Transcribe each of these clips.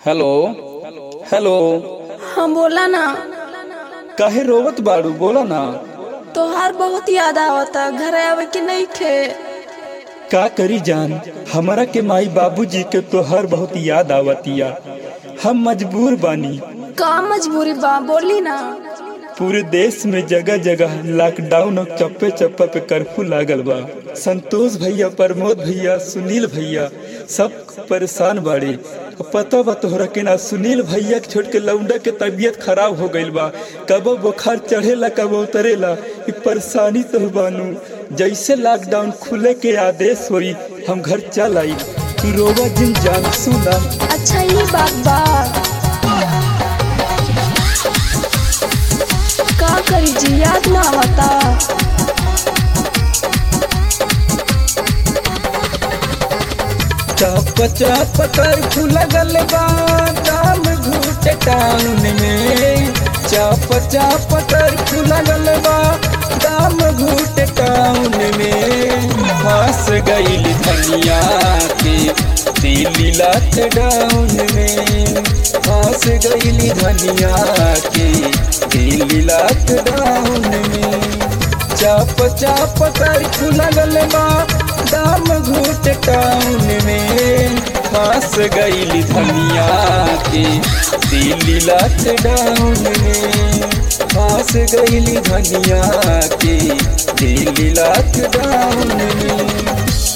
hello hello हाँ बोला ना काहे रोवत बाड़ू बोला ना तोहार बहुत याद आवता घर आवे के नहीं थे का करी जान हमारा के माई बाबूजी के तोहर बहुत याद आवतिया हम मजबूर बानी का मजबूरी बा बोली ना पूरे देश में जगह जगह लॉकडाउन और चप्पे चप्पे पे कर्फ्यू लागल बा संतोष भैया प्रमोद भैया सुनील भैया सब परेशान बाड़े अब पता बा तोहरा के ना सुनील भैया के छोड़ के लौंडा के तबीयत खराब हो गईल बा कब बुखार चढ़ेला कब उतरेला ई परेशानी तो बानू जैसे लॉकडाउन खुले के आदेश होई हम घर चल आई तू रोवा जिन जान सुना अच्छा ये बात बा का करी जी याद ना आवता चाप चाप कर्फ्यू लगल बा दाम घूट टाउन में चाप चाप कर्फ्यू लगल बा दाम घूट टाउन में फंस गईल धनिया के दिल्ली लॉकडाउन में फंस गईल धनिया के दिल्ली लॉकडाउन में चाप चाप कर्फ्यू लगल बा दाम घूट टाउन में फंस गईल धनिया के दिल्ली लॉकडाउन में फंस गईल धनिया के दिल्ली लॉकडाउन में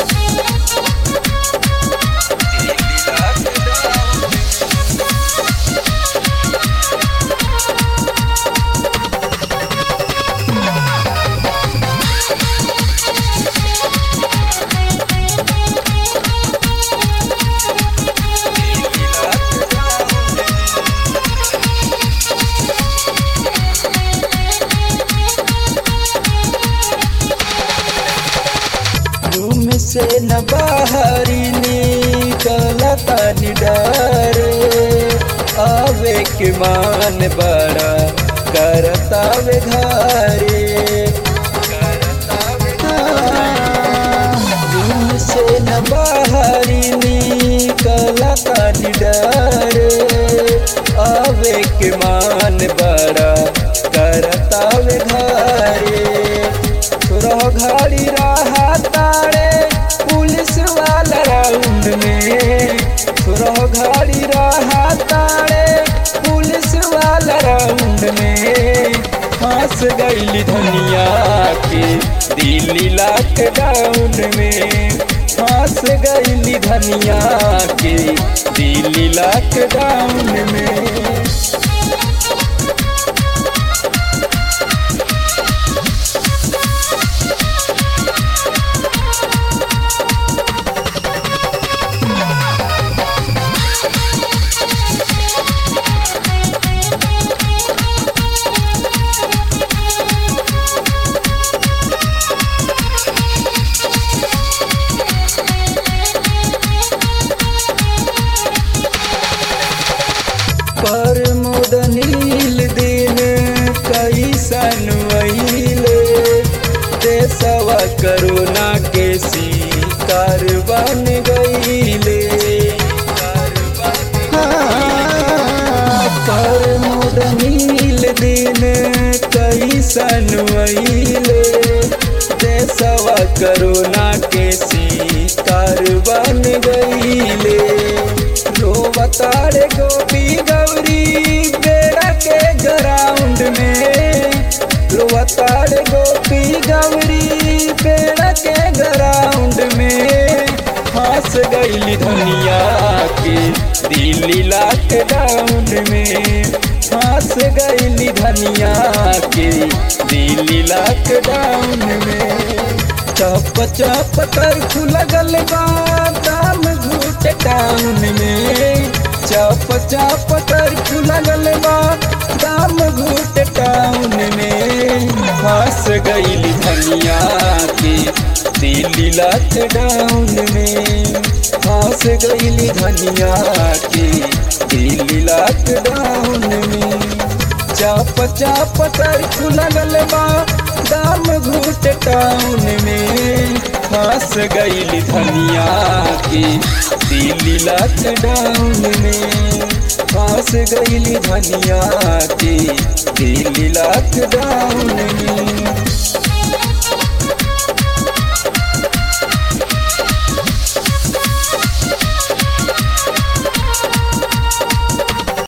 रूम से न बाहरी निकला तानी डरे आवे के मान बड़ा करतावे घरे रूम से न बाहरी निकला तानी डरे आवे के मान बड़ा करतावे घरे तोरा घड़ी रहा तारे पुलिस वाला राउंड में तोरा घड़ी रहा तारे पुलिस वाला राउंड में फंस गईल धनिया के दिल्ली लॉकडाउन में फंस गईल धनिया के दिल्ली लॉकडाउन में पर मुदनील दिन कैसन वहीले देशवा करोना के शिकार बन गईले हाँ, पर मुदनील दिन कैसन वहीले देशवा करोना के शिकार बन गईले रोवतारे गोपी गौरी बेड़ा के ग्राउंड में रोवतारे गोपी गौरी बेड़ा के ग्राउंड में फंस गईल धनिया के दिल्ली लॉकडाउन में फंस गईल धनिया के दिल्ली लॉकडाउन में चप चप कर्फ्यू लगल बा दाम घूट टाउन में चप चप कर्फ्यू लगल बा दाम घूट टाउन में फंस गईल धनिया के दिल्ली लॉकडाउन में फंस गईल धनिया के दिल्ली लॉकडाउन में चाप चाप कर्फ्यू लगल बा दाम घूट टाउन में फंस गईल धनिया के दिल्ली लॉकडाउन में फंस गईली धनिया के